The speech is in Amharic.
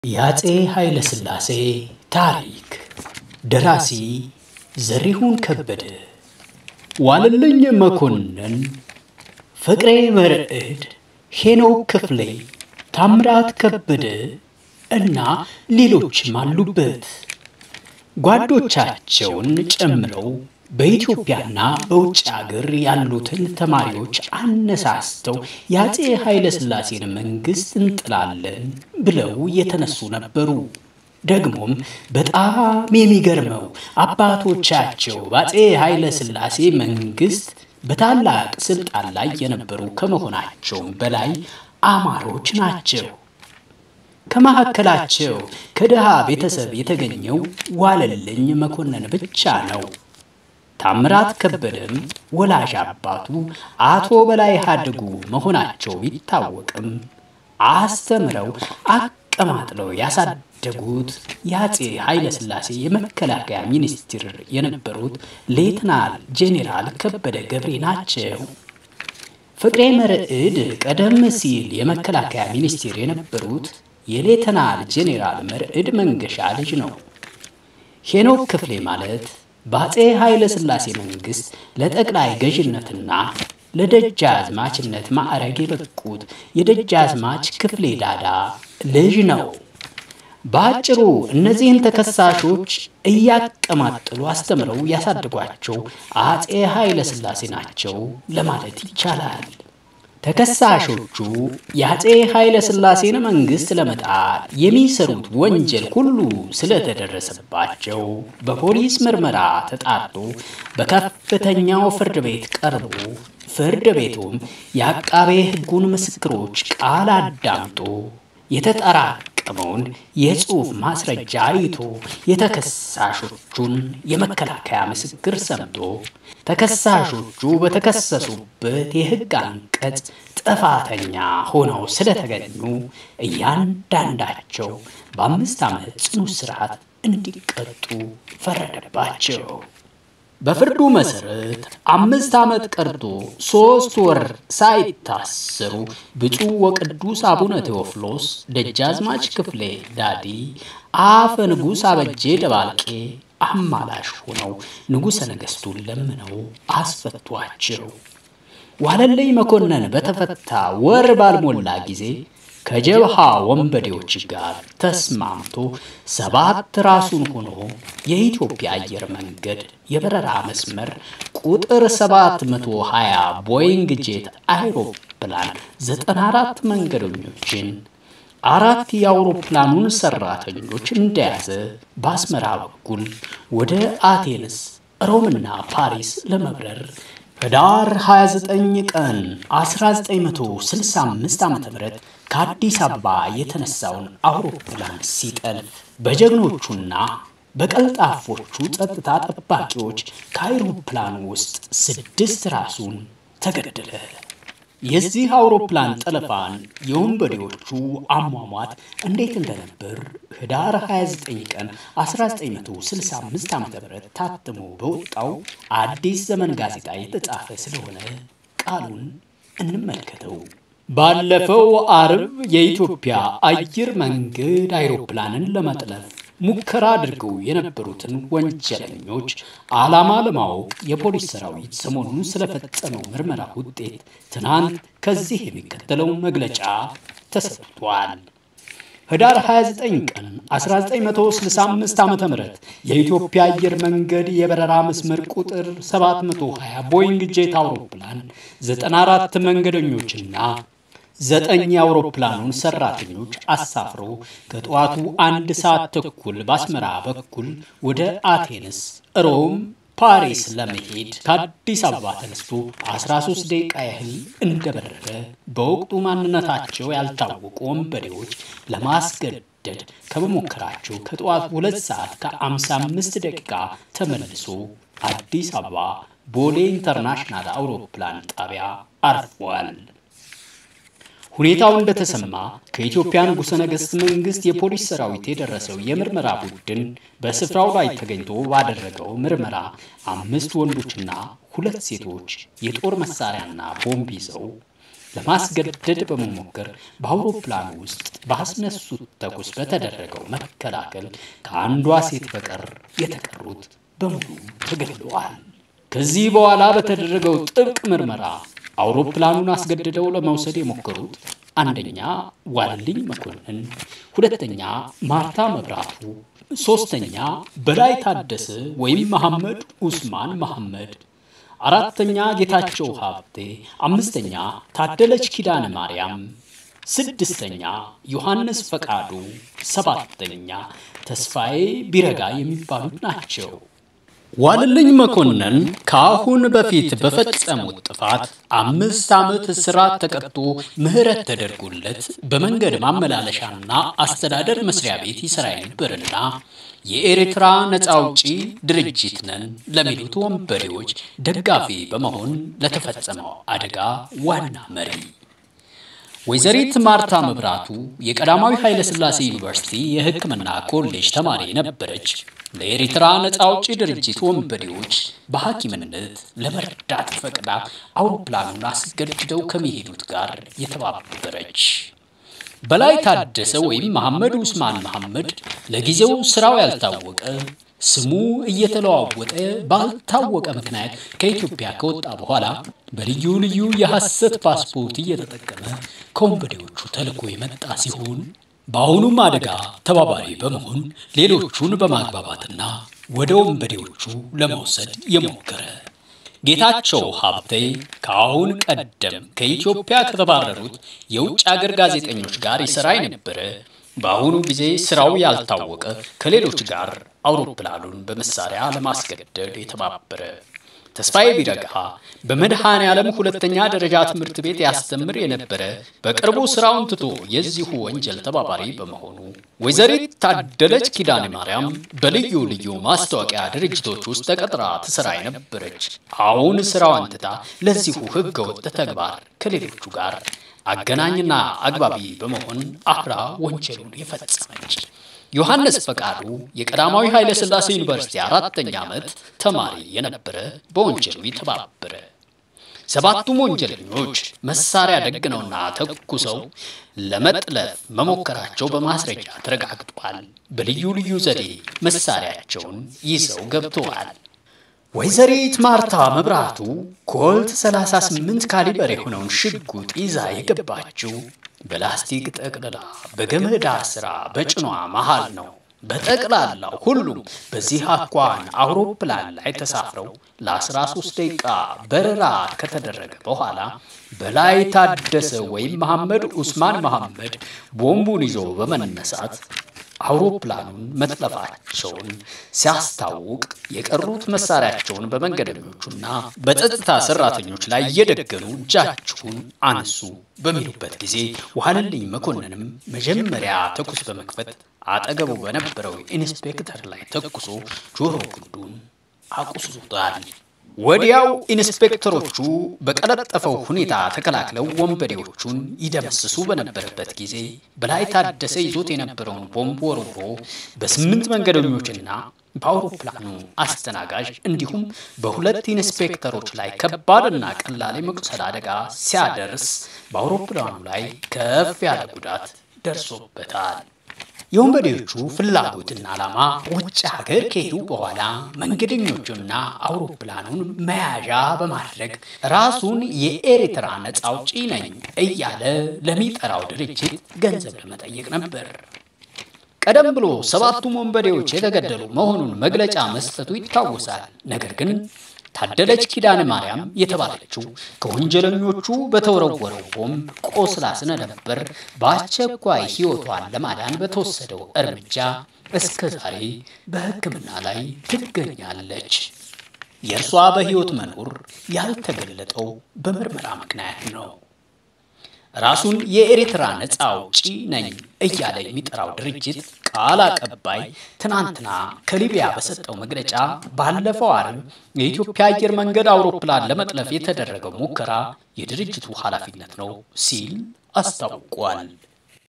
የአፄ ኃይለ ሥላሴ ታሪክ ደራሲ ዘሪሁን ከበደ፣ ዋለልኝ መኮንን፣ ፍቅሬ መርዕድ፣ ሄኖክ ክፍሌ፣ ታምራት ከበደ እና ሌሎችም አሉበት። ጓዶቻቸውን ጨምረው በኢትዮጵያና በውጭ አገር ያሉትን ተማሪዎች አነሳስተው የአፄ ኃይለ ሥላሴን መንግሥት እንጥላለን ብለው የተነሱ ነበሩ። ደግሞም በጣም የሚገርመው አባቶቻቸው በአፄ ኃይለ ሥላሴ መንግሥት በታላቅ ስልጣን ላይ የነበሩ ከመሆናቸውም በላይ አማሮች ናቸው። ከመካከላቸው ከድሃ ቤተሰብ የተገኘው ዋለልኝ መኮንን ብቻ ነው። ታምራት ከበደም ወላጅ አባቱ አቶ በላይ ሀድጉ መሆናቸው ቢታወቅም አስተምረው አቀማጥለው ያሳደጉት የአፄ ኃይለ ሥላሴ የመከላከያ ሚኒስትር የነበሩት ሌትናል ጄኔራል ከበደ ገብሬ ናቸው። ፍቅሬ መርዕድ ቀደም ሲል የመከላከያ ሚኒስትር የነበሩት የሌተናል ጄኔራል መርዕድ መንገሻ ልጅ ነው። ሄኖክ ክፍሌ ማለት በአፄ ኃይለ ሥላሴ መንግሥት ለጠቅላይ ገዥነትና ለደጃዝማችነት ማዕረግ የበቁት የደጃዝማች ክፍሌ ዳዳ ልጅ ነው። በአጭሩ እነዚህን ተከሳሾች እያቀማጠሉ አስተምረው ያሳድጓቸው አፄ ኃይለ ሥላሴ ናቸው ለማለት ይቻላል። ተከሳሾቹ የአፄ ኃይለ ሥላሴን መንግሥት ለመጣል የሚሰሩት ወንጀል ሁሉ ስለተደረሰባቸው በፖሊስ ምርመራ ተጣርቶ በከፍተኛው ፍርድ ቤት ቀርቦ ፍርድ ቤቱም የአቃቤ ሕጉን ምስክሮች ቃል አዳምጦ የተጠራቀመውን የጽሑፍ ማስረጃ አይቶ የተከሳሾቹን የመከላከያ ምስክር ሰምቶ ተከሳሾቹ በተከሰሱበት የሕግ አንቀጽ ጥፋተኛ ሆነው ስለተገኙ እያንዳንዳቸው በአምስት ዓመት ጽኑ እስራት እንዲቀጡ ፈረደባቸው። በፍርዱ መሰረት አምስት ዓመት ቀርቶ ሦስት ወር ሳይታሰሩ ብፁዕ ወቅዱስ አቡነ ቴዎፍሎስ ደጃዝማች ክፍሌ ዳዲ አፈ ንጉሥ አበጄ ደባልቄ አማላሽ ሆነው ንጉሠ ነገሥቱን ለምነው አስፈቷቸው። ዋለልኝ መኮንን በተፈታ ወር ባልሞላ ጊዜ ከጀብሃ ወንበዴዎች ጋር ተስማምቶ ሰባት ራሱን ሆኖ የኢትዮጵያ አየር መንገድ የበረራ መስመር ቁጥር 720 ቦይንግ ጄት አይሮፕላን 94 መንገደኞችን አራት የአውሮፕላኑን ሰራተኞች እንደያዘ በአስመራ በኩል ወደ አቴንስ፣ ሮምና ፓሪስ ለመብረር ህዳር 29 ቀን 1965 ዓ.ም ከአዲስ አበባ የተነሳውን አውሮፕላን ሲጠልፍ በጀግኖቹና በቀልጣፎቹ ጸጥታ ጠባቂዎች ከአውሮፕላኑ ውስጥ ስድስት ራሱን ተገደለ። የዚህ አውሮፕላን ጠለፋን የወንበዴዎቹ አሟሟት እንዴት እንደነበር ህዳር 29 ቀን 1965 ዓ.ም ታትሞ በወጣው አዲስ ዘመን ጋዜጣ የተጻፈ ስለሆነ ቃሉን እንመልከተው። ባለፈው አርብ የኢትዮጵያ አየር መንገድ አይሮፕላንን ለመጥለፍ ሙከራ አድርገው የነበሩትን ወንጀለኞች ዓላማ ለማወቅ የፖሊስ ሰራዊት ሰሞኑን ስለፈጸመው ምርመራ ውጤት ትናንት ከዚህ የሚከተለው መግለጫ ተሰጥቷል። ህዳር 29 ቀን 1965 ዓ ም የኢትዮጵያ አየር መንገድ የበረራ መስመር ቁጥር 720 ቦይንግ ጄት አውሮፕላን 94 መንገደኞችና ዘጠኝ የአውሮፕላኑን ሰራተኞች አሳፍሮ ከጠዋቱ አንድ ሰዓት ተኩል በአስመራ በኩል ወደ አቴንስ፣ ሮም፣ ፓሪስ ለመሄድ ከአዲስ አበባ ተነስቶ 13 ደቂቃ ያህል እንደበረረ በወቅቱ ማንነታቸው ያልታወቁ ወንበዴዎች ለማስገደድ ከመሞከራቸው ከጠዋቱ ሁለት ሰዓት ከ55 ደቂቃ ተመልሶ አዲስ አበባ ቦሌ ኢንተርናሽናል አውሮፕላን ጣቢያ አርፏል። ሁኔታው እንደተሰማ ከኢትዮጵያ ንጉሠ ነገሥት መንግሥት የፖሊስ ሰራዊት የደረሰው የምርመራ ቡድን በስፍራው ላይ ተገኝቶ ባደረገው ምርመራ አምስት ወንዶችና ሁለት ሴቶች የጦር መሳሪያና ቦምብ ይዘው ለማስገደድ በመሞከር በአውሮፕላኑ ውስጥ ባስነሱት ተኩስ በተደረገው መከላከል ከአንዷ ሴት በቀር የተቀሩት በሙሉ ተገድለዋል። ከዚህ በኋላ በተደረገው ጥብቅ ምርመራ አውሮፕላኑን አስገድደው ለመውሰድ የሞከሩት አንደኛ ዋልልኝ መኮንን፣ ሁለተኛ ማርታ መብራቱ፣ ሶስተኛ በላይ ታደሰ ወይም መሐመድ ኡስማን መሐመድ፣ አራተኛ ጌታቸው ሀብቴ፣ አምስተኛ ታደለች ኪዳነ ማርያም፣ ስድስተኛ ዮሐንስ ፈቃዱ፣ ሰባተኛ ተስፋዬ ቢረጋ የሚባሉት ናቸው። ዋልልኝ መኮንን ከአሁን በፊት በፈጸሙት ጥፋት አምስት ዓመት እስራት ተቀጥቶ ምህረት ተደርጎለት በመንገድ ማመላለሻና አስተዳደር መስሪያ ቤት ይሠራ የነበርና የኤርትራ ነፃ አውጪ ድርጅት ነን ለሚሉት ወንበዴዎች ደጋፊ በመሆን ለተፈጸመው አደጋ ዋና መሪ ወይዘሪት ማርታ መብራቱ የቀዳማዊ ኃይለ ሥላሴ ዩኒቨርሲቲ የሕክምና ኮሌጅ ተማሪ የነበረች ለኤርትራ ነፃ አውጪ ድርጅት ወንበዴዎች በሐኪምነት ለመርዳት ፈቅዳ አውሮፕላኑን አስገድደው ከሚሄዱት ጋር የተባበረች። በላይ ታደሰ ወይም መሐመድ ኡስማን መሐመድ ለጊዜው ስራው ያልታወቀ ስሙ እየተለዋወጠ ባልታወቀ ምክንያት ከኢትዮጵያ ከወጣ በኋላ በልዩ ልዩ የሐሰት ፓስፖርት እየተጠቀመ ከወንበዴዎቹ ተልኮ የመጣ ሲሆን በአሁኑም አደጋ ተባባሪ በመሆን ሌሎቹን በማግባባትና ወደ ወንበዴዎቹ ለመውሰድ የሞከረ ጌታቸው ሀብቴ ከአሁን ቀደም ከኢትዮጵያ ከተባረሩት የውጭ አገር ጋዜጠኞች ጋር ይሠራ የነበረ በአሁኑ ጊዜ ስራው ያልታወቀ ከሌሎች ጋር አውሮፕላኑን በመሳሪያ ለማስገደድ የተባበረ ተስፋዬ ቢረጋ በመድኃኔ ዓለም ሁለተኛ ደረጃ ትምህርት ቤት ያስተምር የነበረ በቅርቡ ስራውን ትቶ የዚሁ ወንጀል ተባባሪ በመሆኑ ወይዘሪት ታደለች ኪዳነ ማርያም በልዩ ልዩ ማስታወቂያ ድርጅቶች ውስጥ ተቀጥራ ትሰራ የነበረች አሁን ስራዋን ትታ ለዚሁ ህገወጥ ተግባር ከሌሎቹ ጋር አገናኝና አግባቢ በመሆን አብራ ወንጀሉን የፈጸመች ዮሐንስ ፈቃዱ የቀዳማዊ ኃይለ ሥላሴ ዩኒቨርሲቲ አራተኛ ዓመት ተማሪ የነበረ በወንጀሉ የተባበረ። ሰባቱም ወንጀለኞች መሳሪያ ደግነውና ተኩሰው ለመጥለፍ መሞከራቸው በማስረጃ ተረጋግጧል። በልዩ ልዩ ዘዴ መሳሪያቸውን ይዘው ገብተዋል። ወይዘሪት ማርታ መብራቱ ኮልት 38 ካሊበር የሆነውን ሽጉጥ ይዛ የገባችው በላስቲክ ጠቅልላ በገመድ አስራ በጭኗ መሃል ነው። በጠቅላላው ሁሉም በዚህ አኳን አውሮፕላን ላይ ተሳፍረው ለ13 ደቂቃ በረራ ከተደረገ በኋላ በላይ ታደሰ ወይም መሐመድ ኡስማን መሐመድ ቦምቡን ይዞ በመነሳት አውሮፕላኑን መጥለፋቸውን ሲያስታውቅ የቀሩት መሳሪያቸውን በመንገደኞቹና በጸጥታ ሰራተኞች ላይ እየደገኑ እጃችሁን አንሱ በሚሉበት ጊዜ ዋለልኝ መኮንንም መጀመሪያ ተኩስ በመክፈት አጠገቡ በነበረው ኢንስፔክተር ላይ ተኩሶ ጆሮ ግንዱን አቁስሎታል። ወዲያው ኢንስፔክተሮቹ በቀለጠፈው ሁኔታ ተከላክለው ወንበዴዎቹን ይደመስሱ በነበረበት ጊዜ በላይ ታደሰ ይዞት የነበረውን ቦምብ ወርውሮ በስምንት መንገደኞችና በአውሮፕላኑ አስተናጋጅ እንዲሁም በሁለት ኢንስፔክተሮች ላይ ከባድና ቀላል የመቁሰል አደጋ ሲያደርስ በአውሮፕላኑ ላይ ከፍ ያለ ጉዳት ደርሶበታል። የወንበዴዎቹ ፍላጎትና ዓላማ ውጭ ሀገር ከሄዱ በኋላ መንገደኞቹና አውሮፕላኑን መያዣ በማድረግ ራሱን የኤርትራ ነፃ አውጪ ነኝ እያለ ለሚጠራው ድርጅት ገንዘብ ለመጠየቅ ነበር። ቀደም ብሎ ሰባቱም ወንበዴዎች የተገደሉ መሆኑን መግለጫ መስጠቱ ይታወሳል። ነገር ግን ታደለች ኪዳነ ማርያም የተባለችው ከወንጀለኞቹ በተወረወረው ቦምብ ቆስላ ስለነበር በአስቸኳይ ሕይወቷን ለማዳን በተወሰደው እርምጃ እስከ ዛሬ በሕክምና ላይ ትገኛለች። የእርሷ በሕይወት መኖር ያልተገለጠው በምርመራ ምክንያት ነው። ራሱን የኤርትራ ነፃ አውጪ ነኝ እያለ የሚጠራው ድርጅት ቃል አቀባይ ትናንትና ከሊቢያ በሰጠው መግለጫ ባለፈው አርብ የኢትዮጵያ አየር መንገድ አውሮፕላን ለመጥለፍ የተደረገው ሙከራ የድርጅቱ ኃላፊነት ነው ሲል አስታውቋል።